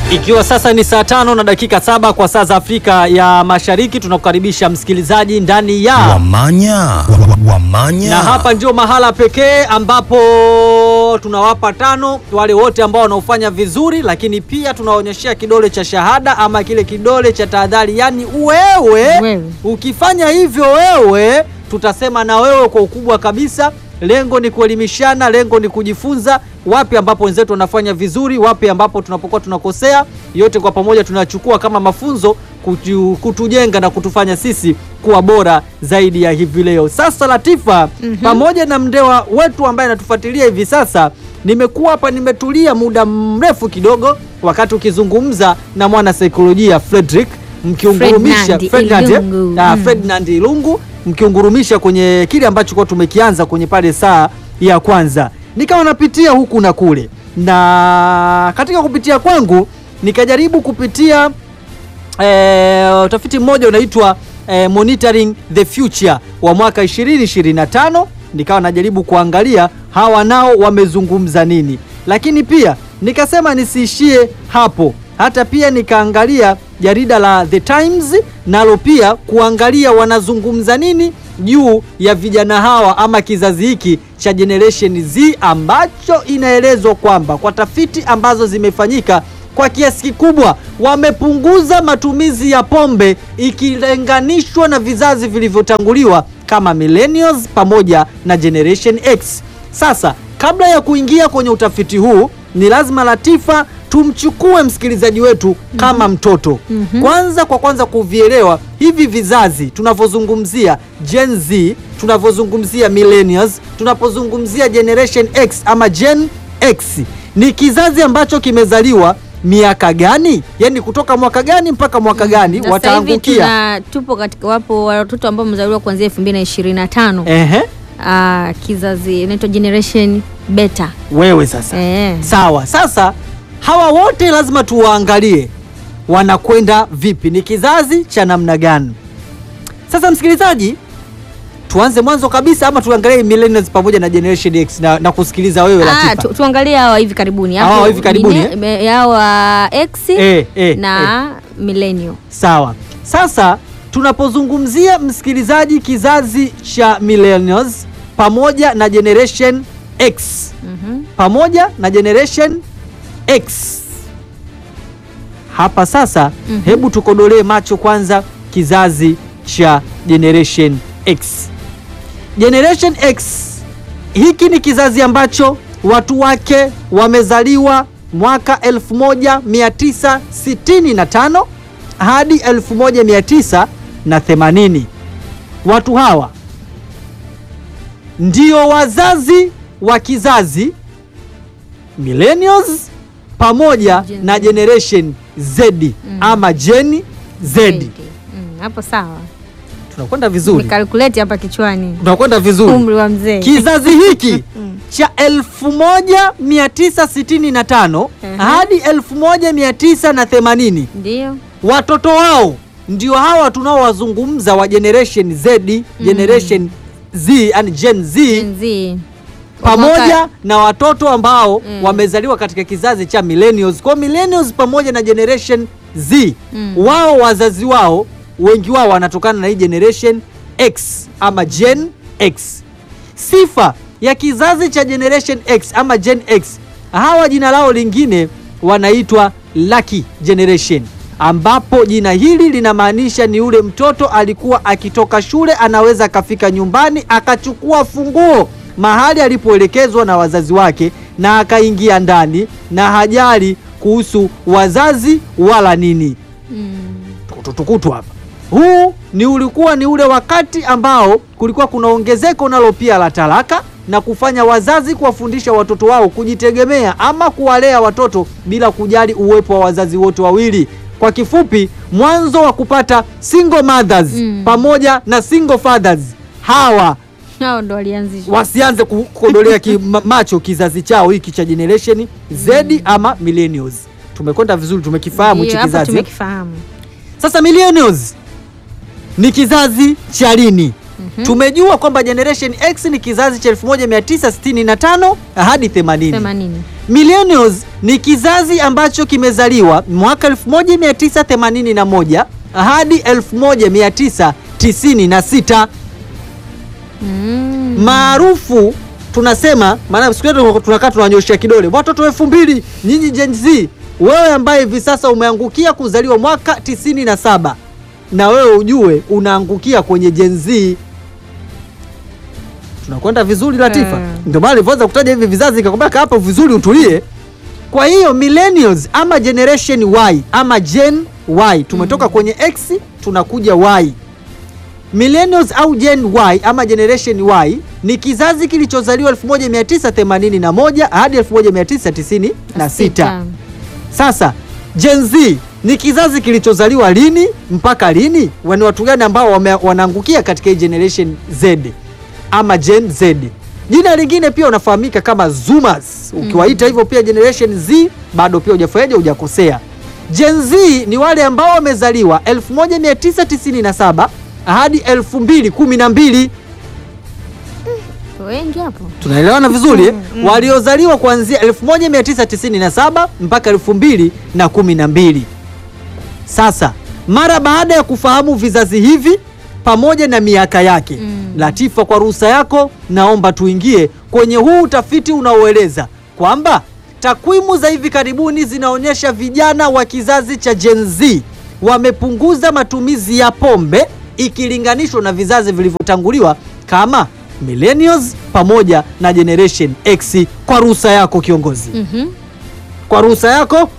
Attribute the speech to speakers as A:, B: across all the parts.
A: Ikiwa sasa ni saa tano na dakika saba kwa saa za Afrika ya Mashariki, tunakukaribisha msikilizaji ndani ya
B: Wamanya Wa- Wamanya
A: na hapa ndio mahala pekee ambapo tunawapa tano wale wote ambao wanaofanya vizuri, lakini pia tunaonyeshea kidole cha shahada ama kile kidole cha tahadhari, yaani wewe,
C: Wewe.
A: ukifanya hivyo wewe, tutasema na wewe kwa ukubwa kabisa. Lengo ni kuelimishana, lengo ni kujifunza wapi ambapo wenzetu wanafanya vizuri, wapi ambapo tunapokuwa tunakosea. Yote kwa pamoja tunachukua kama mafunzo kutu, kutujenga na kutufanya sisi kuwa bora zaidi ya hivi leo. Sasa Latifa, pamoja na mndewa wetu ambaye anatufuatilia hivi sasa, nimekuwa hapa nimetulia muda mrefu kidogo, wakati ukizungumza na mwana saikolojia Frederick mkiungurumisha
C: Ferdinand
A: Ferdinand, eh?
C: Ilungu.
A: Ah,
C: Mm.
A: Ferdinand Ilungu mkiungurumisha kwenye kile ambacho kwa tumekianza kwenye pale saa ya kwanza, nikawa napitia huku na kule, na katika kupitia kwangu nikajaribu kupitia eh, utafiti mmoja unaitwa eh, Monitoring the Future wa mwaka 2025 nikawa najaribu kuangalia hawa nao wamezungumza nini, lakini pia nikasema nisiishie hapo, hata pia nikaangalia jarida la The Times nalo pia kuangalia wanazungumza nini juu ya vijana hawa ama kizazi hiki cha Generation Z ambacho inaelezwa kwamba kwa tafiti ambazo zimefanyika kwa kiasi kikubwa wamepunguza matumizi ya pombe ikilinganishwa na vizazi vilivyotanguliwa kama millennials pamoja na Generation X. Sasa kabla ya kuingia kwenye utafiti huu, ni lazima Latifa tumchukue msikilizaji wetu kama mtoto kwanza, kwa kwanza kuvielewa hivi vizazi tunavyozungumzia Gen Z, tunavyozungumzia millennials, tunapozungumzia Generation X ama Gen X ni kizazi ambacho kimezaliwa miaka gani? Yaani kutoka mwaka gani mpaka mwaka gani
C: Na sasa hivi
A: wataangukia?
C: tuna tupo katika wapo watoto ambao wamezaliwa kuanzia 2025
A: Ehe,
C: ah, kizazi inaitwa generation beta
A: wewe sasa
C: eh.
A: Sawa. Sasa hawa wote lazima tuwaangalie wanakwenda vipi, ni kizazi cha namna gani? Sasa msikilizaji, tuanze mwanzo kabisa ama tuangalie millennials pamoja na generation X na, na kusikiliza wewe
C: Ah,
A: Latifa.
C: tu, tuangalie hawa hivi karibuni
A: Hawa
C: Hapo
A: hivi karibuni,
C: mine- me- hawa X
A: Eh, eh,
C: na millennial
A: Sawa. Sasa tunapozungumzia msikilizaji, kizazi cha millennials pamoja na generation X
C: Mhm.
A: pamoja na generation X. Hapa sasa, hebu tukodolee macho kwanza kizazi cha generation X. Generation X hiki ni kizazi ambacho watu wake wamezaliwa mwaka 1965 hadi 1980. Watu hawa ndio wazazi wa kizazi millennials pamoja
C: Gen
A: na
C: Z.
A: generation Z ama Gen Z.
C: Zaidi. Mm, hapo sawa
A: Tunakwenda vizuri,
C: nikalkuleti hapa kichwani
A: tunakwenda vizuri.
C: umri wa mzee
A: Kizazi hiki cha 1965
C: Mhm.
A: hadi 1980
C: ndio
A: watoto wao ndio hawa tunaowazungumza wa generation Z, generation Z and Gen Z
C: Gen Z.
A: pamoja
C: Mwaka-
A: na watoto ambao
C: Mm.
A: wamezaliwa katika kizazi cha millennials. Kwa millennials pamoja na generation Z
C: Mm.
A: wao wazazi wao wengi wao wanatokana na hii generation X ama Gen X. Sifa ya kizazi cha generation X ama Gen X, hawa jina lao lingine wanaitwa lucky generation, ambapo jina hili linamaanisha ni ule mtoto alikuwa akitoka shule anaweza akafika nyumbani akachukua funguo mahali alipoelekezwa na wazazi wake na akaingia ndani na hajali kuhusu wazazi wala nini
C: Mm.
A: tukutukutu hapa. Huu ni ulikuwa ni ule wakati ambao kulikuwa kuna ongezeko nalo pia la talaka na kufanya wazazi kuwafundisha watoto wao kujitegemea ama kuwalea watoto bila kujali uwepo wa wazazi wote wawili. Kwa kifupi, mwanzo wa kupata single mothers
C: Mm.
A: pamoja na single fathers hawa
C: hao ndo walianzisha
A: wasianze ku- kukodolea ki, ma- macho kizazi chao hiki cha generation Z ama millennials. Tumekwenda vizuri, tumekifahamu hichi
C: Ndio, hapa
A: kizazi.
C: tumekifahamu
A: Sasa millennials ni kizazi cha lini? Tumejua kwamba generation X ni kizazi cha 1965 hadi 80.
C: 80
A: Millennials ni kizazi ambacho kimezaliwa mwaka 1981 hadi 1996
C: Mm.
A: maarufu tunasema, maana siku yetu tunakaa tunanyoshia kidole watoto elfu mbili nyinyi Gen Z. Wewe ambaye hivi sasa umeangukia kuzaliwa mwaka 97 na wewe ujue unaangukia kwenye Gen Z. Tunakwenda vizuri Latifa,
C: Mm.
A: ndio maana nilivyoweza kutaja hivi vizazi nikakwambia kaa hapo vizuri utulie. Kwa hiyo millennials ama generation Y ama Gen Y tumetoka kwenye X tunakuja Y. Millennials au Gen Y ama Generation Y ni kizazi kilichozaliwa 1981 hadi 1996. Sasa Gen Z ni kizazi kilichozaliwa lini mpaka lini? Ni watu gani ambao wame- wanaangukia katika hii Generation Z ama Gen Z? Jina lingine pia unafahamika kama Zoomers. Ukiwaita hivyo pia Generation Z bado pia hujafanyaje, hujakosea. Gen Z ni wale ambao wamezaliwa 1997 hadi 2012.
C: Wengi hapo.
A: Tunaelewana vizuri eh? Waliozaliwa kuanzia 1997 mpaka 2012. Sasa mara baada ya kufahamu vizazi hivi pamoja na miaka yake
C: Mm.
A: Latifa, kwa ruhusa yako, naomba tuingie kwenye huu utafiti unaoeleza kwamba takwimu za hivi karibuni zinaonyesha vijana wa kizazi cha Gen Z wamepunguza matumizi ya pombe ikilinganishwa na vizazi vilivyotanguliwa kama millennials pamoja na generation X. Kwa ruhusa yako kiongozi,
C: Mhm.
A: kwa ruhusa yako,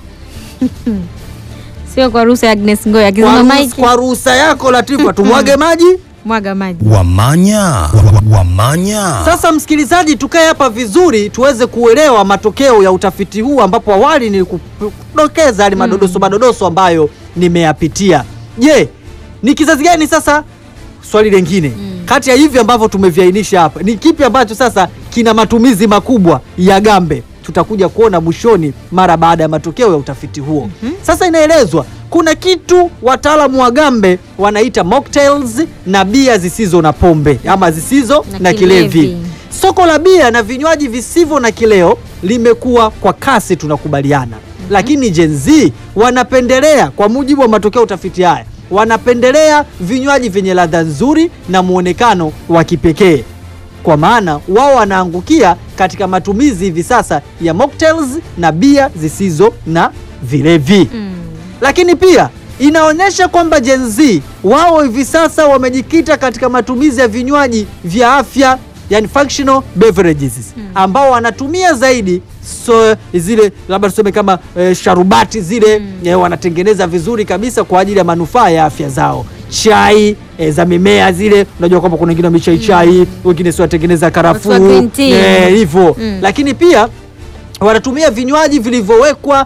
C: Sio kwa ruhusa ya Agnes Ngoya
A: kwa
C: akizima
A: ruhusa-
C: maiki.
A: kwa ruhusa yako Latifa, tumwage maji.
C: Mwaga maji.
B: Wamanya. Wa- wa- Wamanya.
A: Sasa msikilizaji, tukae hapa vizuri tuweze kuelewa matokeo ya utafiti huu, ambapo awali nilikudokeza yale madodoso madodoso ambayo nimeyapitia. Je, ni kizazi gani sasa? Swali lingine kati ya hivi ambavyo tumeviainisha hapa, ni kipi ambacho sasa kina matumizi makubwa ya gambe? Tutakuja kuona mwishoni mara baada ya matokeo ya utafiti huo. Sasa inaelezwa kuna kitu wataalamu wa gambe wanaita mocktails na bia zisizo na pombe ama zisizo na,
C: Na
A: kilevi.
C: kilevi.
A: Soko la bia na vinywaji visivyo na kileo limekuwa kwa kasi, tunakubaliana. Lakini Gen Z wanapendelea, kwa mujibu wa matokeo ya utafiti haya, wanapendelea vinywaji vyenye ladha nzuri na muonekano wa kipekee, kwa maana wao wanaangukia katika matumizi hivi sasa ya mocktails na bia zisizo na vilevi
C: Mm.
A: lakini pia inaonyesha kwamba Gen Z wao hivi sasa wamejikita katika matumizi ya vinywaji vya afya, yani functional beverages ambao wanatumia zaidi so, zile labda tuseme kama eh, sharubati zile eh, wanatengeneza vizuri kabisa kwa ajili ya manufaa ya afya zao. Chai eh, za mimea zile, unajua kwamba kuna wengine wamechai chai, wengine si watengeneza karafuu
C: Watu wa green tea.
A: eh, hivyo
C: Mm.
A: lakini pia wanatumia vinywaji vilivyowekwa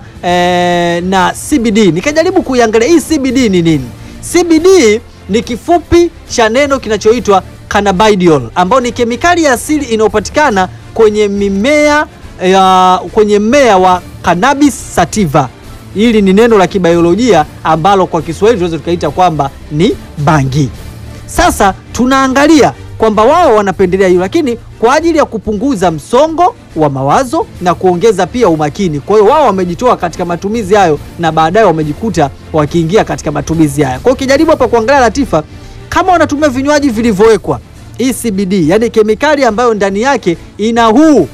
A: eh, na CBD. Nikajaribu kuiangalia hii CBD ni nini. CBD ni kifupi cha neno kinachoitwa cannabidiol, ambayo ni kemikali ya asili inayopatikana kwenye mimea ya kwenye mmea wa cannabis sativa. Hili ni neno la kibiolojia ambalo kwa Kiswahili tunaweza tukaita kwamba ni bangi. Sasa tunaangalia kwamba wao wanapendelea hiyo, lakini kwa ajili ya kupunguza msongo wa mawazo na kuongeza pia umakini. Kwa hiyo wao wamejitoa katika matumizi hayo na baadaye wamejikuta wakiingia katika matumizi haya. Kwa hiyo ukijaribu hapa kuangalia Latifa, kama wanatumia vinywaji vilivyowekwa hii CBD, yani kemikali ambayo ndani yake ina huu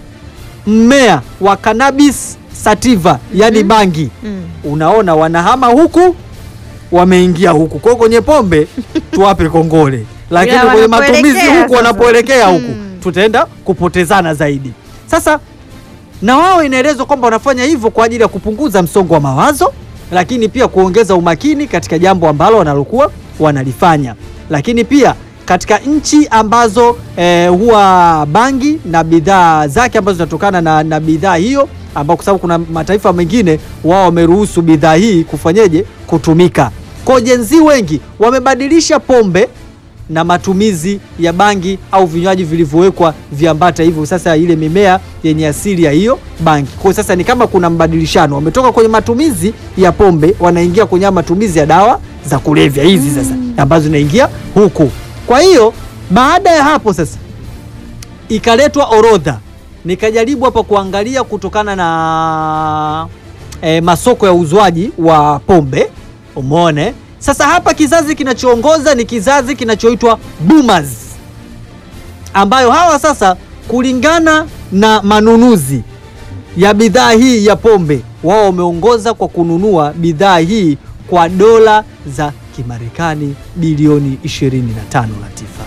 A: mmea wa cannabis sativa, yani bangi
C: Mm.
A: unaona wanahama huku wameingia huku. Kwa hiyo kwenye pombe tuwape kongole, lakini
C: Ila
A: kwenye matumizi
C: wanapoelekea
A: huku
C: sasa.
A: wanapoelekea huku
C: Mm.
A: tutaenda kupotezana zaidi. Sasa na wao inaelezwa kwamba wanafanya hivyo kwa ajili ya kupunguza msongo wa mawazo, lakini pia kuongeza umakini katika jambo ambalo wanalokuwa wanalifanya, lakini pia katika nchi ambazo eh, huwa bangi na bidhaa zake ambazo zinatokana na, na bidhaa hiyo ambao kwa sababu kuna mataifa mengine wao wameruhusu bidhaa hii kufanyeje kutumika. Kwa Gen Z wengi wamebadilisha pombe na matumizi ya bangi au vinywaji vilivyowekwa viambata hivyo, sasa ile mimea yenye asili ya hiyo bangi. Kwa hiyo sasa ni kama kuna mbadilishano, wametoka kwenye matumizi ya pombe wanaingia kwenye haya matumizi ya dawa za kulevya hizi sasa ambazo zinaingia huku. Kwa hiyo baada ya hapo sasa ikaletwa orodha nikajaribu hapa kuangalia kutokana na e, masoko ya uzwaji wa pombe umeone. Sasa hapa kizazi kinachoongoza ni kizazi kinachoitwa boomers, ambayo hawa sasa kulingana na manunuzi ya bidhaa hii ya pombe, wao wameongoza kwa kununua bidhaa hii kwa dola za Kimarekani bilioni 25. Latifa,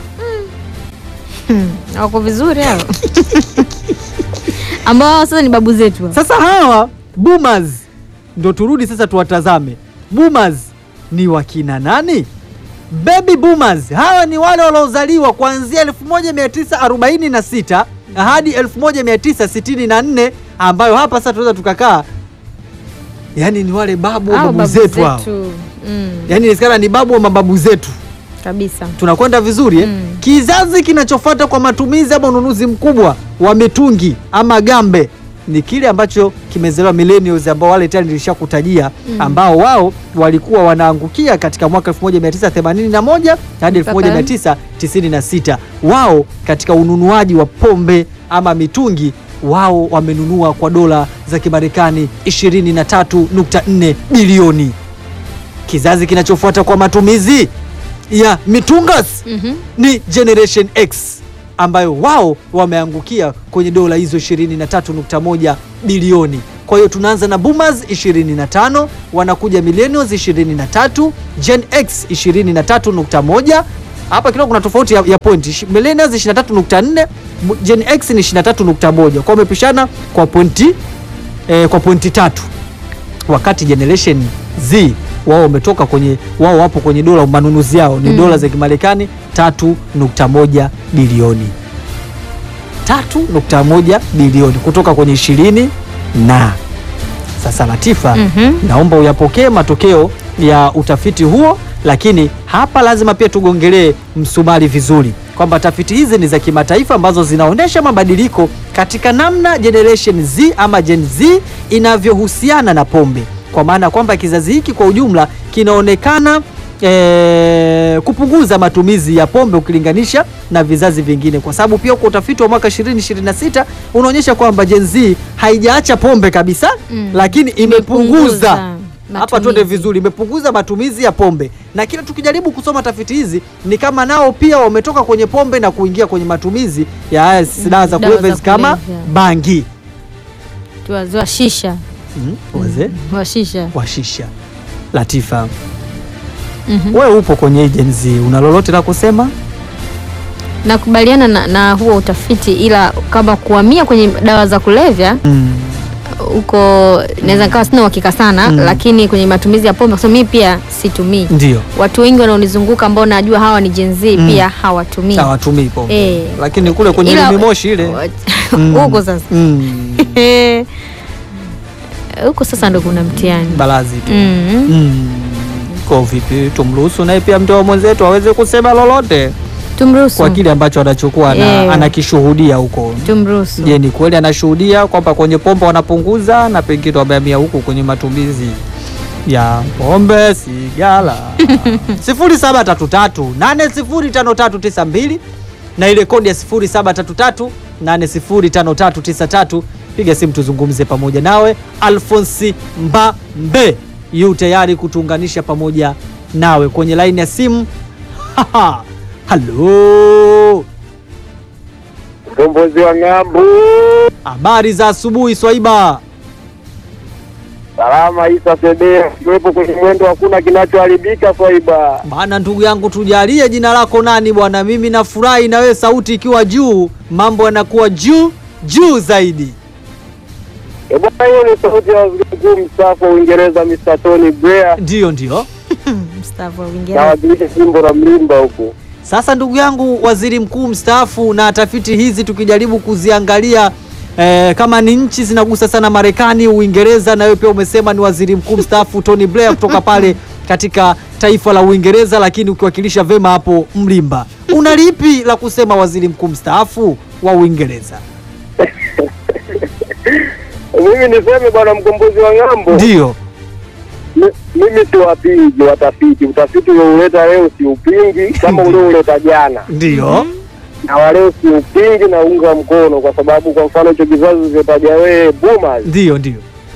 C: Wako vizuri hao ambao hao sasa ni babu zetu hao.
A: sasa hawa boomers ndo turudi sasa tuwatazame boomers ni wakina nani? Baby boomers hawa ni wale waliozaliwa kuanzia 1946 hadi 1964 ambayo hapa sasa tunaweza tukakaa, yani ni wale babu wa
C: Hao
A: babu
C: babu
A: zetu hao,
C: zetu. Mm,
A: yani inawezekana ni babu wa mababu zetu.
C: kabisa.
A: Tunakwenda vizuri eh?
C: Mm.
A: Kizazi kinachofuata kwa matumizi ama ununuzi mkubwa wa mitungi ama gambe ni kile ambacho kimezaliwa millennials, ambao wale tayari nilishakutajia,
C: Mm.
A: ambao wao walikuwa wanaangukia katika mwaka 1981 hadi
C: Mpaka-
A: 1996. Wao katika ununuaji wa pombe ama mitungi wao wamenunua kwa dola za Kimarekani 23.4 bilioni. Kizazi kinachofuata kwa matumizi ya mitungas
C: Mhm.
A: ni Generation X ambayo wao wameangukia kwenye dola hizo 23.1 bilioni. Kwa hiyo tunaanza na boomers 25, wanakuja millennials 23, Gen X 23.1. Hapa kidogo kuna tofauti ya, ya point. Ishi- Millennials 23.4, mu- Gen X ni 23.1. Kwa wamepishana kwa pointi eh, kwa pointi tatu wakati Generation Z wao wametoka kwenye wao wapo kwenye dola manunuzi yao ni
C: Mm.
A: dola za Kimarekani 3.1 bilioni 3.1 bilioni kutoka kwenye ishirini na sasa Latifa,
C: Mhm.
A: naomba uyapokee matokeo ya utafiti huo, lakini hapa lazima pia tugongelee msumari vizuri kwamba tafiti hizi ni za kimataifa ambazo zinaonyesha mabadiliko katika namna Generation Z ama Gen Z inavyohusiana na pombe, kwa maana kwamba kizazi hiki kwa ujumla kinaonekana eh, kupunguza matumizi ya pombe ukilinganisha na vizazi vingine, kwa sababu pia kwa utafiti wa mwaka 2026 unaonyesha kwamba Gen Z haijaacha pombe kabisa
C: Mm.
A: lakini imepunguza
C: Imepunguza
A: hapa, twende
C: matumizi.
A: vizuri, imepunguza matumizi ya pombe, na kila tukijaribu kusoma tafiti hizi ni kama nao pia wametoka kwenye pombe na kuingia kwenye matumizi ya haya dawa za
C: dawa
A: kulevya
C: za
A: kama
C: kulevya.
A: bangi
C: Tuwazoa shisha
A: mm, wazee
C: wa shisha.
A: wa shisha. Latifa,
C: Mhm.
A: wewe upo kwenye Gen Z, una lolote la kusema?
C: Nakubaliana na, na huo utafiti, ila kama kuhamia kwenye dawa za kulevya
A: Mm.
C: huko naweza nikawa sina uhakika sana
A: Mm.
C: lakini kwenye matumizi ya pombe, kwa sababu mimi pia situmii.
A: Ndio
C: Watu wengi wanaonizunguka ambao najua hawa ni Gen Z
A: Mm.
C: pia hawatumii
A: hawatumii pombe
C: Eh.
A: lakini kule kwenye
C: Ila-
A: limi moshi ile Mm.
C: huko sasa
A: mm.
C: huko sasa ndo kuna mtihani
A: balazi tu
C: mm.
A: mm. Kwa vipi, tumruhusu naye pia mtoa mwenzetu aweze kusema lolote
C: Tumruhusu,
A: kwa kile ambacho anachokuwa ana,
C: Eh.
A: anakishuhudia huko.
C: tumruhusu.
A: Je, ni kweli anashuhudia kwamba kwenye pombe wanapunguza na pengine wamehamia huku kwenye matumizi ya pombe sigara? 0733805392 na ile kodi ya 0733805393. Piga simu tuzungumze pamoja nawe. Alfonsi Mbambe yu tayari kutuunganisha pamoja nawe kwenye laini ya simu. Halo,
D: Mkombozi wa ng'ambu,
A: habari za asubuhi Swaiba.
D: salama Isa Sedea, kiwepo kwenye mwendo, hakuna kinachoharibika Swaiba.
A: Bana ndugu yangu, tujalie jina lako nani bwana? Mimi nafurahi na wewe, sauti ikiwa juu, mambo yanakuwa juu juu zaidi.
D: E bwana, hiyo ni sauti ya waziri mkuu mstaafu wa Uingereza Mr. Tony Blair,
A: Ndiyo, ndiyo.
C: Mstaafu wa Uingereza.
D: nawakilisha jimbo la Mlimba huko.
A: Sasa ndugu yangu, waziri mkuu mstaafu, na tafiti hizi tukijaribu kuziangalia eh, kama ni nchi zinagusa sana Marekani, Uingereza, na wewe pia umesema ni waziri mkuu mstaafu Tony Blair kutoka pale katika taifa la Uingereza, lakini ukiwakilisha vema hapo Mlimba. Una lipi la kusema waziri mkuu mstaafu wa Uingereza?
D: Mimi niseme bwana mkombozi wa ng'ambo,
A: Ndiyo.
D: mi- mimi siwapingi watafiti. Utafiti uliouleta leo siupingi kama uliouleta jana,
A: Ndiyo.
D: na waleo siupingi na unga mkono, kwa sababu kwa mfano hicho kizazi ulivyotaja wewe boomers,
A: Ndio, ndio.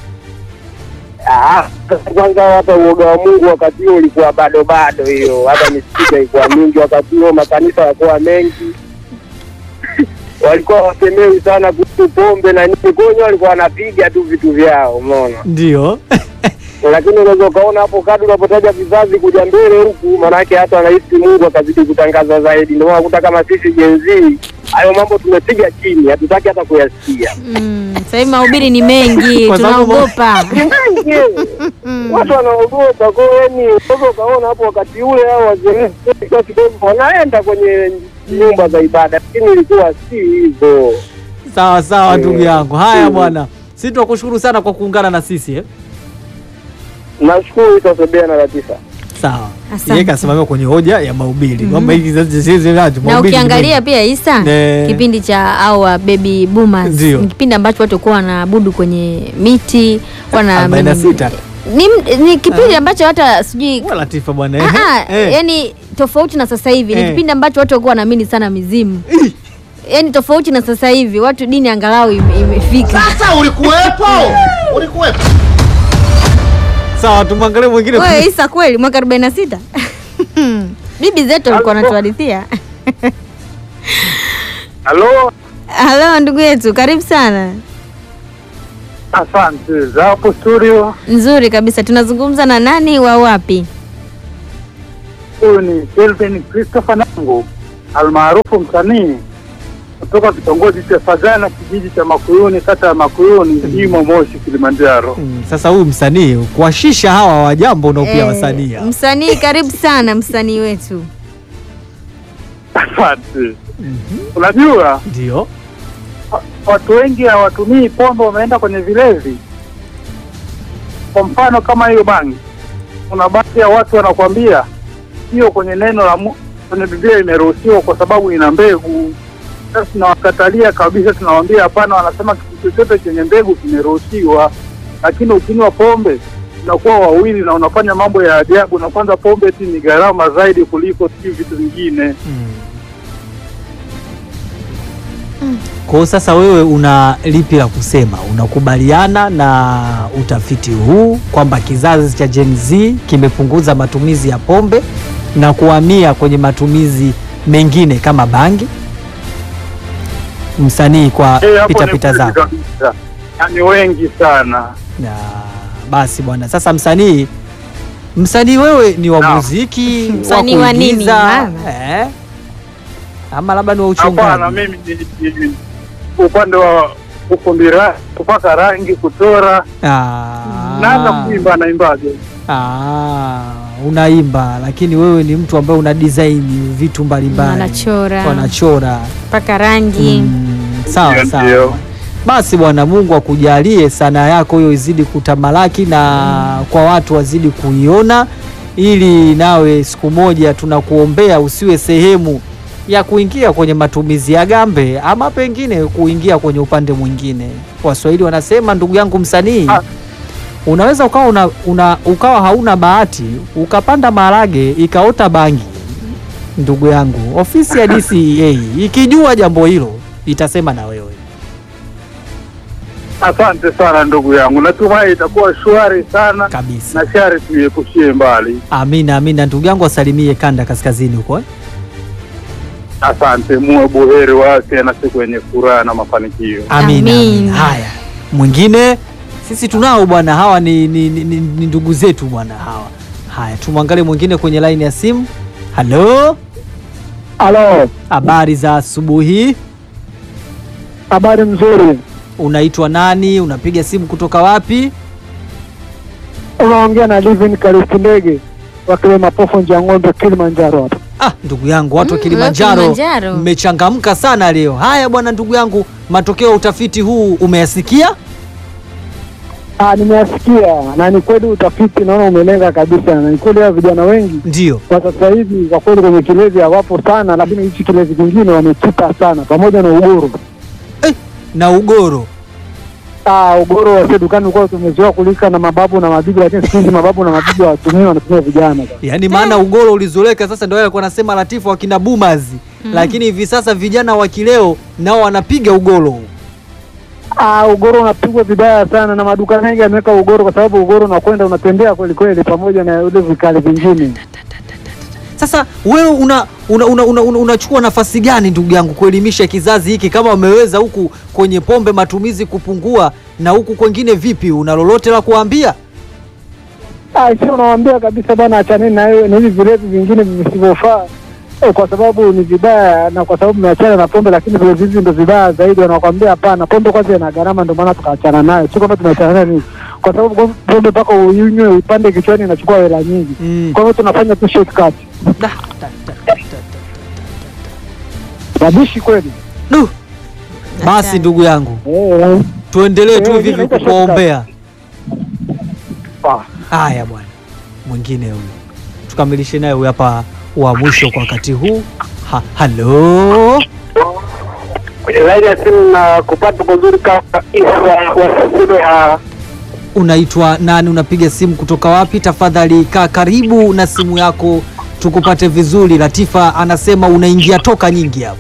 D: ah, kwanza hata uoga wa Mungu wakati huo ulikuwa bado bado, hiyo hata misikiti ilikuwa mingi wakati huo, makanisa yakuwa mengi walikuwa wasemewi sana kuhusu pombe na nini, kwa hiyo walikuwa wanapiga tu vitu vyao, umeona.
A: Ndio.
D: lakini unaweza ukaona hapo kadri unapotaja vizazi kuja mbele huku, maanake hata anahisi Mungu akazidi kutangaza zaidi. Ndio maana unakuta kama sisi Gen Z hayo mambo tumepiga chini, hatutaki hata kuyasikia.
C: Mm, sasa hivi mahubiri ni mengi,
A: Kwa sababu-
C: tunaogopa.
D: Ni mengi, watu wanaogopa. Kwa hiyo yani, unaweza ukaona hapo wakati ule hao wazee kwa kidogo wanaenda kwenye nyumba za ibada, lakini ilikuwa si hivyo.
A: Sawa sawa,
D: Eh,
A: ndugu yangu. Haya
D: mm.
A: bwana, sisi tunakushukuru sana kwa kuungana na sisi eh?
D: Nashukuru itasebea na Latifa.
A: Sawa.
C: Asante.
A: Yeye kasimamia kwenye hoja ya mahubiri kwamba hiki kizazi sisi nacho
C: na
A: mahubiri ni
C: ukiangalia
A: mengi.
C: pia Isa
A: Eh.
C: kipindi cha awa baby boomers
A: Ndio.
C: ni kipindi ambacho watu walikuwa wanaabudu kwenye miti wana
A: 46.
C: ni, ni kipindi ambacho hata sijui
A: Wewe Latifa bwana
C: Ah,
A: eh.
C: ah,
A: eh.
C: yani tofauti na sasa hivi ni
A: Eh.
C: kipindi ambacho watu walikuwa wanaamini sana mizimu
A: Ih.
C: yani tofauti na sasa hivi watu dini angalau ime- imefika
B: Sasa ulikuwepo? Ulikuwepo?
A: Sawa, tumwangalie mwingine.
C: wewe Isa kweli mwaka 46 bibi zetu walikuwa wanatuhadithia
D: Halo,
C: halo ndugu yetu karibu sana
D: asante za hapo studio.
C: nzuri kabisa tunazungumza na nani wa wapi
D: Huyu ni Kelvin Christopher Nangu almaarufu msanii kutoka kitongoji cha Sagana, kijiji cha Makuyuni, kata ya Makuyuni, Imo, Moshi, Kilimanjaro.
A: Mm, Sasa huyu msanii kuwashisha hawa wa jambo nao pia
C: Eh,
A: wasanii hawa.
C: msanii karibu sana msanii wetu
D: Asante. Unajua
A: Ndio.
D: watu wengi hawatumii pombe, wameenda kwenye vilevi. Kwa mfano kama hiyo bangi, kuna baadhi ya watu wanakuambia hiyo kwenye neno la Mu- kwenye Biblia imeruhusiwa kwa sababu ina mbegu. Sasa tunawakatalia kabisa, tunawaambia hapana. Wanasema kitu chochote chenye mbegu kimeruhusiwa, lakini ukinywa pombe unakuwa wawili na unafanya mambo ya ajabu, na kwanza pombe ti ni gharama zaidi kuliko si vitu vingine.
A: Mm. Kwa hiyo sasa wewe una lipi la kusema? Unakubaliana na utafiti huu kwamba kizazi cha Gen Z kimepunguza matumizi ya pombe na kuhamia kwenye matumizi mengine kama bangi? Msanii kwa
D: Eh, hapo
A: pita
D: ni
A: pita
D: kweli
A: zako.
D: kabisa. Na ni wengi sana.
A: Na basi bwana, sasa msanii msanii wewe ni wa
D: Naam.
A: muziki wa
C: Msanii wa nini,
A: kuigiza,
C: mama?
A: eh? ama labda ni wa
D: Hapana,
A: uchungaji?
D: mimi ni, ni, ni upande wa ufundi ra- kupaka rangi, kuchora,
A: Ah.
D: naanza kuimba, naimbaje?
A: Ah, unaimba lakini wewe ni mtu ambaye una design vitu mbalimbali,
C: Wanachora.
A: wanachora.
C: mpaka rangi
A: Mm, sawa
D: Ndio,
A: sawa.
D: ndio.
A: Basi bwana, Mungu akujalie sanaa yako hiyo izidi kutamalaki na kwa watu wazidi kuiona, ili nawe siku moja tunakuombea usiwe sehemu ya kuingia kwenye matumizi ya gambe ama pengine kuingia kwenye upande mwingine. Waswahili wanasema, ndugu yangu msanii,
D: Ah.
A: unaweza ukawa una, una, ukawa hauna bahati ukapanda maharage ikaota bangi. Ndugu yangu, ofisi ya DCEA ikijua jambo hilo itasema na wewe.
D: Asante sana ndugu yangu, natumai itakuwa shwari sana
A: kabisa.
D: na shari tuiepushie mbali.
A: Amina, amina. Ndugu yangu wasalimie kanda kaskazini huko eh?
D: Asante, muwe buheri wa afya na siku yenye furaha na mafanikio.
A: Amina,
C: Amin.
A: amina. Haya, mwingine sisi tunao bwana, hawa ni, ni, ni, ni, ni ndugu zetu bwana hawa. Haya, tumwangalie mwingine kwenye laini ya simu. Halo,
D: Halo,
A: habari za asubuhi.
D: habari nzuri.
A: Unaitwa nani? Unapiga simu kutoka wapi?
D: Unaongea na Livin Karifu Ndege wakile mapofu nja ng'ombe Kilimanjaro hapa.
A: Ah, ndugu yangu watu wa
C: Mm,
A: Kilimanjaro
C: Kilimanjaro.
A: mmechangamka sana leo. Haya bwana, ndugu yangu, matokeo ya utafiti huu umeyasikia?
D: Ah, nimeyasikia na ni kweli utafiti naona umelenga kabisa, na ni kweli hao vijana wengi
A: Ndio.
D: kwa sasa hivi kwa kweli kwenye kilezi hawapo sana, lakini hichi kilezi kingine wamekita sana, pamoja na ugoro.
A: Eh, na ugoro
D: Ah, ugoro wa dukani ulikuwa tumezoea kulika na mababu na mabibi, lakini siku hizi mababu na mabibi hawatumii, wanatumia vijana sasa.
A: yaani maana ugoro ulizoleka sasa, ndio wale walikuwa nasema Latifu wakina boomers lakini hivi sasa vijana wa kileo nao wanapiga ugoro huu.
D: Ah, ugoro unapigwa vibaya sana na maduka mengi yameweka ugoro, kwa sababu ugoro unakwenda unatembea kweli kweli, pamoja na ule vikali vingine.
A: Sasa wewe una una, una, una, una, unachukua nafasi gani ndugu yangu kuelimisha kizazi hiki, kama wameweza huku kwenye pombe matumizi kupungua na huku kwengine vipi? Una lolote la kuambia?
D: Ah, sio unawaambia kabisa bana, achaneni na hiyo- na hivi vilevi vingine visivyofaa eh, kwa sababu ni vibaya na kwa sababu mmeachana na pombe, lakini vilevi hivi ndo vibaya zaidi. Wanakwambia hapana, pombe kwanza ina gharama, ndio maana tukaachana nayo. Sio kwamba tumeachana nayo nini, kwa sababu kwa- pombe mpaka uinywe uipande kichwani inachukua hela nyingi.
A: Mm.
D: Kwa hiyo tunafanya tu shortcut.
A: Da, da, da, da, da, da.
D: Wabishi kweli.
A: Du. Basi ndugu yangu
D: Eh,
A: tuendelee tu
D: Eh,
A: hivi hivi
D: inaitwa
A: kukuombea.
D: ah.
A: Haya bwana, mwingine huyu tukamilishe naye huyu hapa wa mwisho kwa wakati huu. Ha, halo
D: kwenye laini ya simu na kupata kuzuri kabisa wasafiri ya
A: unaitwa nani? Unapiga simu kutoka wapi? Tafadhali kaa karibu na simu yako tukupate vizuri. Latifa anasema unaingia toka nyingi hapo.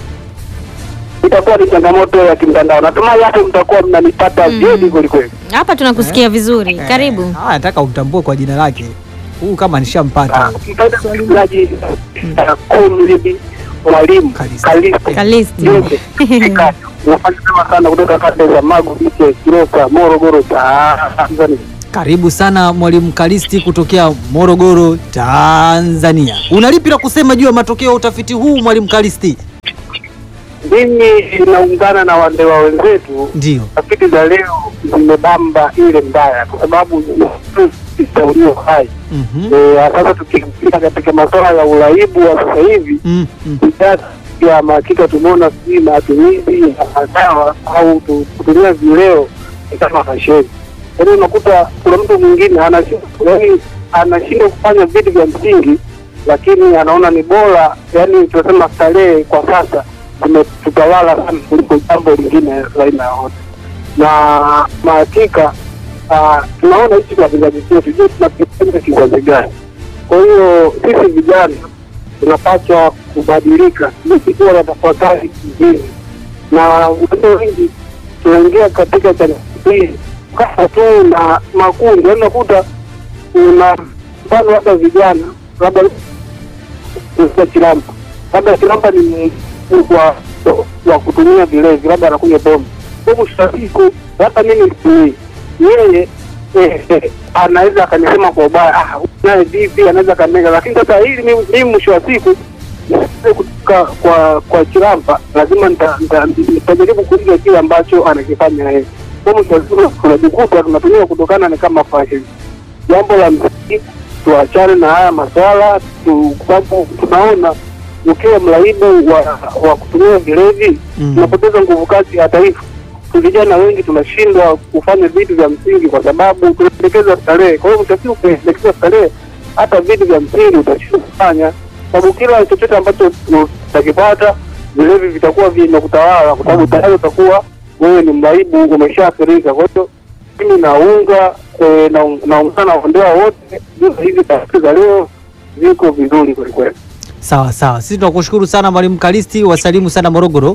D: itakuwa ni changamoto ya kimtandao. Natumai hapo mtakuwa mnanipata
C: Mm.
D: vyedi kwelikweli.
C: Hapa tunakusikia vizuri. Karibu.
A: Eh, ah, nataka umtambue kwa jina lake huyu, kama nishampata
D: Mpenda msikilizaji kumlidi mwalimu
A: Kalisti.
D: Kalisti
C: Kalisti.
D: Jose Eka, unafanya vyema sana kutoka kanda za Magu, Biche, Kilosa, Morogoro, Tanzania.
A: Karibu sana mwalimu Kalisti kutokea Morogoro, Tanzania. Una lipi la kusema juu ya matokeo ya utafiti huu mwalimu Kalisti?
D: Mimi naungana na wandewa wenzetu
A: Ndio.
D: tafiti za leo zimebamba ile mbaya, kwa sababu ulio hai
A: Mhm.
D: Eh, sasa tukiingia katika masuala ya uraibu wa sasa hivi
A: Mm, mm.
D: bidhaa ya mahakika tumeona sijui matumizi ya dawa au tu- kutumia vileo ni kama fasheni. Yaani unakuta kuna mtu mwingine anashindwa yaani anashindwa kufanya vitu vya msingi, lakini anaona ni bora, yaani tunasema starehe kwa sasa zimetutawala sana kuliko jambo lingine la aina yoyote, na mahakika ah, tunaona hichi kwa vizazi chetu, je, tunapenda kizazi gani? Kwa hiyo sisi vijana tunapaswa kubadilika ili kuwa na tafakari kingine, na watu wengi tunaingia katika changamoto hii kama tu na makundi, yaani unakuta una mfano labda vijana labda kuuza kilampa, labda kilampa ni mkuu wa wa kutumia vilevi, labda anakunywa pombe huku siku, hata mimi situmii yeye eh, eh, anaweza akanisema kwa ubaya, ah, huyu naye vipi, anaweza kanega, lakini sasa hili mimi mimi mwisho wa siku nisiweze kutoka kwa kwa kilampa, lazima nita- nita- nitajaribu kuiga kile ambacho anakifanya yeye. Kwa mwisho wa siku tunajikuta tunatumia kutokana ni kama fashion. Jambo la msingi tuachane na haya maswala tu, kwa sababu tunaona ukiwa mraibu wa, wa kutumia vilevi
A: Mm.
D: tunapoteza nguvu kazi ya taifa. Vijana wengi tunashindwa kufanya vitu vya msingi kwa sababu tunaelekeza starehe. Kwa hiyo mwisho wa siku ukielekeza starehe, hata vitu vya msingi utashindwa kufanya, sababu kila chochote ambacho utakipata vilevi vitakuwa vimekutawala, kwa sababu tayari utakuwa wewe ni mraibu, umeshaathirika. Kwa hiyo mimi naunga eh, naung- naungana na waondoa wote, hizi tafiti za leo ziko vizuri kwelikweli.
A: Sawa sawa, sisi tunakushukuru sana mwalimu Kalisti, wasalimu sana Morogoro.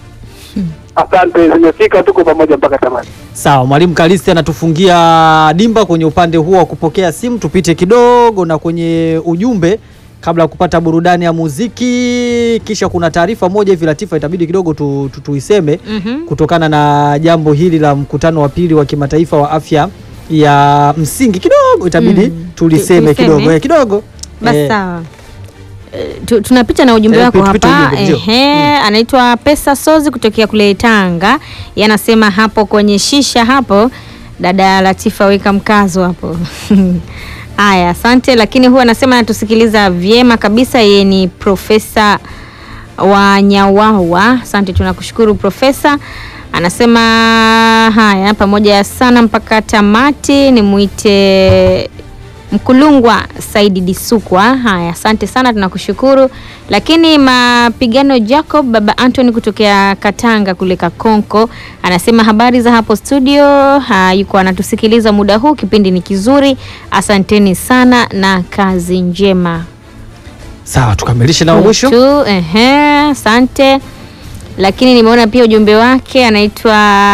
D: Asante, zimefika, tuko pamoja mpaka tamati.
A: Sawa, mwalimu Kalisti anatufungia dimba kwenye upande huo wa kupokea simu. Tupite kidogo na kwenye ujumbe kabla ya kupata burudani ya muziki, kisha kuna taarifa moja hivi Latifa, itabidi kidogo tu, tu, tuiseme
C: Mhm.
A: kutokana na jambo hili la mkutano wa pili wa kimataifa wa afya ya msingi, kidogo itabidi
C: Mm.
A: tuliseme
C: Tu- tuiseme.
A: kidogo eh, kidogo
C: Basi
A: Eh,
C: sawa. Eh, tu- tunapita na ujumbe
A: Eh,
C: wako
A: tupite
C: hapa
A: ujumbe, ndio.
C: ehe, anaitwa Pesa Sozi kutokea kule Tanga. Yeye anasema hapo kwenye shisha hapo, dada Latifa weka mkazo hapo. Haya, asante. Lakini huwa anasema anatusikiliza vyema kabisa. Yeye ni profesa wa Nyawawa. Asante, tunakushukuru profesa. Anasema haya, pamoja sana mpaka tamati. Nimwite Mkulungwa Saidi Disukwa. Haya, asante sana, tunakushukuru. Lakini mapigano Jacob baba Anthony kutokea Katanga kule Kakonko anasema habari za hapo studio. Ha, yuko anatusikiliza muda huu, kipindi ni kizuri. Asanteni sana na kazi njema.
A: Sawa, tukamilishe na wa mwisho.
C: tu. Ehe, asante. Lakini nimeona pia ujumbe wake, anaitwa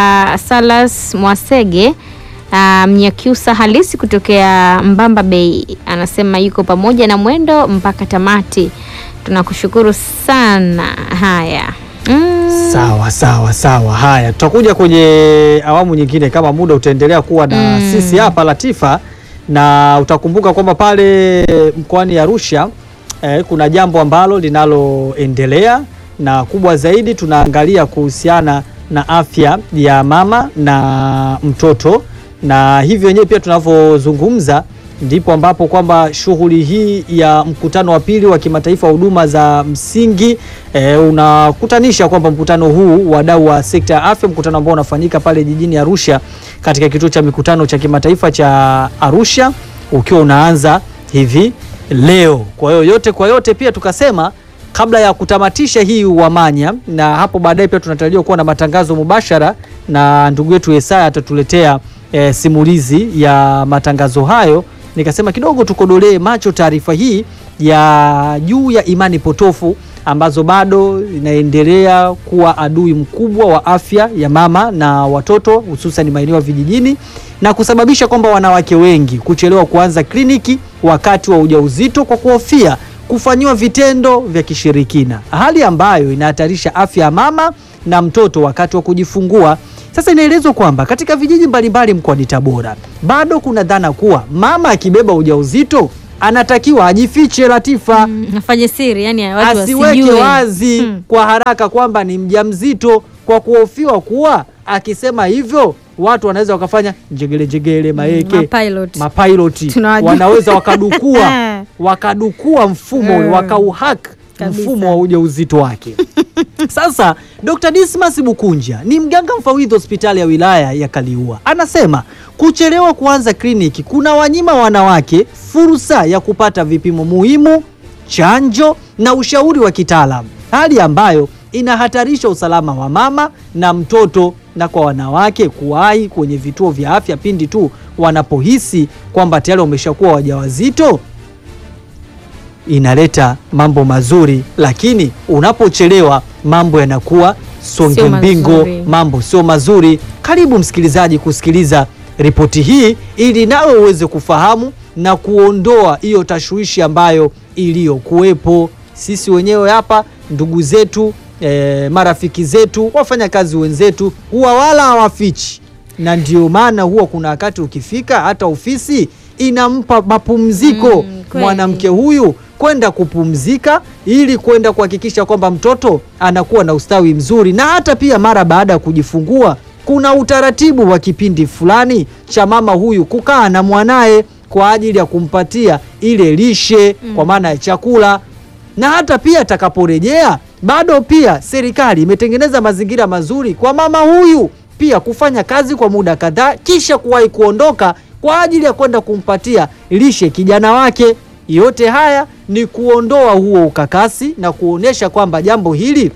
C: Salas Mwasege ah, Mnyakyusa halisi kutokea Mbamba Bay, anasema yuko pamoja na mwendo mpaka tamati. Tunakushukuru sana. Haya mm.
A: Sawa sawa sawa. Haya, tutakuja kwenye awamu nyingine kama muda utaendelea kuwa na
C: Mm.
A: sisi hapa Latifa, na utakumbuka kwamba pale mkoani Arusha eh, kuna jambo ambalo linaloendelea na kubwa zaidi tunaangalia kuhusiana na afya ya mama na mtoto, na hivyo wenyewe pia tunavyozungumza ndipo ambapo kwamba shughuli hii ya mkutano wa pili wa kimataifa wa huduma za msingi e, unakutanisha kwamba mkutano huu wadau wa sekta ya afya, mkutano ambao unafanyika pale jijini Arusha katika kituo cha mikutano cha kimataifa cha Arusha ukiwa unaanza hivi leo. Kwa hiyo yote kwa yote, pia tukasema kabla ya kutamatisha hii Uwamanya, na hapo baadaye pia tunatarajiwa kuwa na matangazo mubashara na ndugu yetu Yesaya atatuletea e, simulizi ya matangazo hayo. Nikasema kidogo tukodolee macho taarifa hii ya juu ya imani potofu ambazo bado inaendelea kuwa adui mkubwa wa afya ya mama na watoto hususan maeneo ya vijijini na kusababisha kwamba wanawake wengi kuchelewa kuanza kliniki wakati wa ujauzito kwa kuhofia kufanyiwa vitendo vya kishirikina, hali ambayo inahatarisha afya ya mama na mtoto wakati wa kujifungua. Sasa inaelezwa kwamba katika vijiji mbalimbali mkoani Tabora bado kuna dhana kuwa mama akibeba ujauzito anatakiwa ajifiche, Latifa
C: Mm, afanye siri, yani watu
A: asiweke
C: wasijue.
A: wazi
C: Mm.
A: kwa haraka kwamba ni mjamzito, kwa kuhofiwa kuwa akisema hivyo watu wanaweza wakafanya njegele njegele maeke
C: mapilot.
A: mapiloti
C: Tunawajua.
A: wanaweza wakadukua wakadukua mfumo
C: Mm.
A: wakauhack
C: Kabisa.
A: mfumo wa ujauzito wake. Sasa Dr. Dismas Bukunja ni mganga mfawidhi hospitali ya wilaya ya Kaliua, anasema kuchelewa kuanza kliniki kuna wanyima wanawake fursa ya kupata vipimo muhimu, chanjo na ushauri wa kitaalamu, hali ambayo inahatarisha usalama wa mama na mtoto, na kwa wanawake kuwahi kwenye vituo vya afya pindi tu wanapohisi kwamba tayari wameshakuwa wajawazito inaleta mambo mazuri, lakini unapochelewa mambo yanakuwa songe
C: Sio
A: mbingo,
C: mazuri.
A: mambo sio mazuri. Karibu msikilizaji kusikiliza ripoti hii ili nawe uweze kufahamu na kuondoa hiyo tashwishi ambayo iliyokuwepo. Sisi wenyewe hapa, ndugu zetu, eh, marafiki zetu, wafanyakazi wenzetu huwa wala hawafichi, na ndio maana huwa kuna wakati ukifika hata ofisi inampa mapumziko
C: Mm, kweli.
A: mwanamke huyu kwenda kupumzika ili kwenda kuhakikisha kwamba mtoto anakuwa na ustawi mzuri, na hata pia mara baada ya kujifungua kuna utaratibu wa kipindi fulani cha mama huyu kukaa na mwanaye kwa ajili ya kumpatia ile lishe kwa maana ya chakula, na hata pia atakaporejea bado pia serikali imetengeneza mazingira mazuri kwa mama huyu pia kufanya kazi kwa muda kadhaa, kisha kuwahi kuondoka kwa ajili ya kwenda kumpatia lishe kijana wake. Yote haya ni kuondoa huo ukakasi na kuonyesha kwamba jambo hili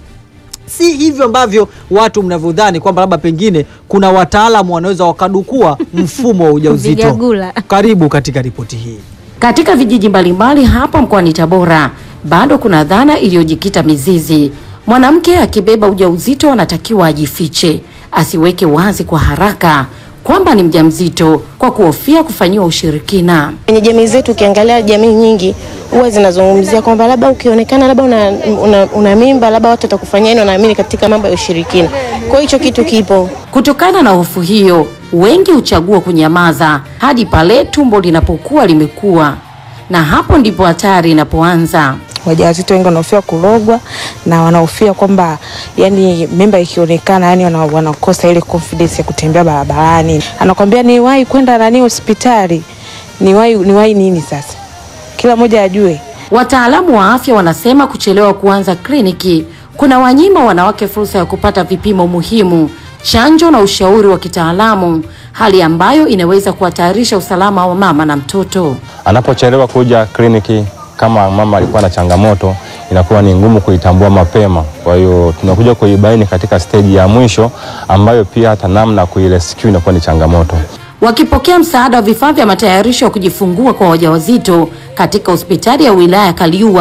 A: si hivyo ambavyo watu mnavyodhani kwamba labda pengine kuna wataalamu wanaweza wakadukua mfumo wa ujauzito.
C: Vigagula.
A: Karibu katika ripoti hii.
E: Katika vijiji mbalimbali hapa mkoani Tabora bado kuna dhana iliyojikita mizizi. Mwanamke akibeba ujauzito anatakiwa ajifiche, asiweke wazi kwa haraka kwamba ni mjamzito kwa kuhofia kufanyiwa ushirikina.
F: Kwenye jamii zetu ukiangalia jamii nyingi huwa zinazungumzia kwamba labda ukionekana labda una, una, una mimba labda watu watakufanyia nini, wanaamini katika mambo ya ushirikina. Kwa hiyo hicho kitu kipo.
E: Kutokana na hofu hiyo, wengi huchagua kunyamaza hadi pale tumbo linapokuwa limekuwa, na hapo ndipo hatari inapoanza.
G: wajawazito wengi wanahofia kurogwa na wanahofia kwamba yani mimba ikionekana yani wana- wanakosa ile confidence ya kutembea barabarani. Anakwambia niwahi kwenda nani hospitali, niwahi niwahi nini sasa, kila mmoja ajue
E: Wataalamu wa afya wanasema kuchelewa kuanza kliniki kuna wanyima wanawake fursa ya kupata vipimo muhimu, chanjo na ushauri wa kitaalamu, hali ambayo inaweza kuhatarisha usalama wa mama na mtoto.
H: Anapochelewa kuja kliniki, kama mama alikuwa na changamoto, inakuwa ni ngumu kuitambua mapema. Kwa hiyo tunakuja kuibaini katika steji ya mwisho, ambayo pia hata namna ya kuirescue inakuwa ni changamoto.
E: Wakipokea msaada wa vifaa vya matayarisho ya kujifungua kwa wajawazito katika hospitali ya wilaya ya Kaliua,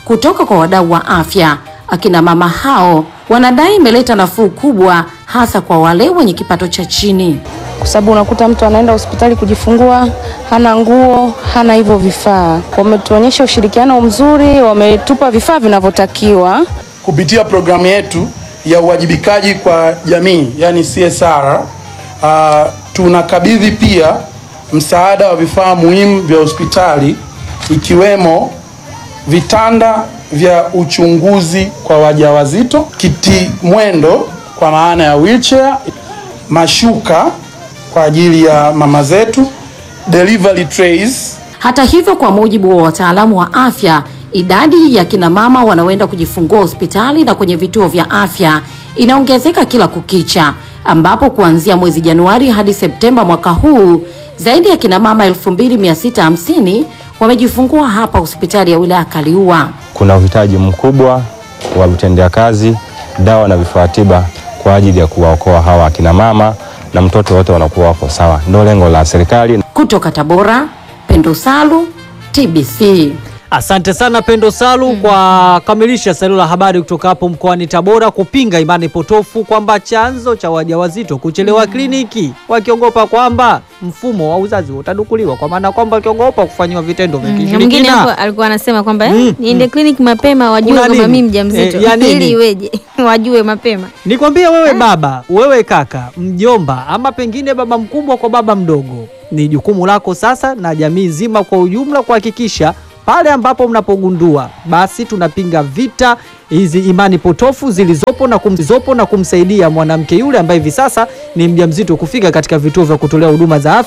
E: kutoka kwa wadau wa afya. Akina mama hao wanadai imeleta nafuu kubwa, hasa kwa wale wenye kipato cha chini.
G: kwa sababu unakuta mtu anaenda hospitali kujifungua hana nguo, hana hivyo vifaa. Wametuonyesha ushirikiano mzuri, wametupa vifaa vinavyotakiwa.
I: kupitia programu yetu ya uwajibikaji kwa jamii yani CSR, uh, tunakabidhi pia msaada wa vifaa muhimu vya hospitali ikiwemo vitanda vya uchunguzi kwa wajawazito, kiti mwendo kwa maana ya wheelchair, mashuka kwa ajili ya mama zetu, delivery trays
E: Hata hivyo, kwa mujibu wa wataalamu wa afya, idadi ya kina mama wanaoenda kujifungua hospitali na kwenye vituo vya afya inaongezeka kila kukicha, ambapo kuanzia mwezi Januari hadi Septemba mwaka huu zaidi ya kina mama 2650 wamejifungua hapa hospitali ya wilaya Kaliua.
H: Kuna uhitaji mkubwa wa vitendea kazi, dawa na vifaa tiba kwa ajili ya kuwaokoa hawa akina mama na mtoto wote wanakuwa wako sawa. Ndio lengo la serikali.
E: Kutoka Tabora, Pendo Salu, TBC.
A: Asante sana Pendo Salu kwa kamilisha salio la habari kutoka hapo mkoani Tabora, kupinga imani potofu kwamba chanzo cha wajawazito kuchelewa kliniki, wakiogopa kwamba mfumo wa uzazi utadukuliwa, kwa maana kwamba wakiogopa kufanyiwa vitendo vya
C: Mm, na mwingine
A: kishirikina.
C: hapo alikuwa anasema kwamba
A: Mm,
C: eh, niende kliniki mapema wajue
A: Kuna
C: kwamba
A: nini?
C: mimi mjamzito
A: Eh, ya nini?
C: ili iweje wajue mapema.
A: Nikwambie wewe baba, wewe kaka, mjomba, ama pengine baba mkubwa kwa baba mdogo, ni jukumu lako sasa na jamii nzima kwa ujumla kuhakikisha pale ambapo mnapogundua, basi tunapinga vita hizi imani potofu zilizopo na, kum, zilizopo na kumsaidia mwanamke yule ambaye hivi sasa ni mjamzito kufika katika vituo vya kutolea huduma za afya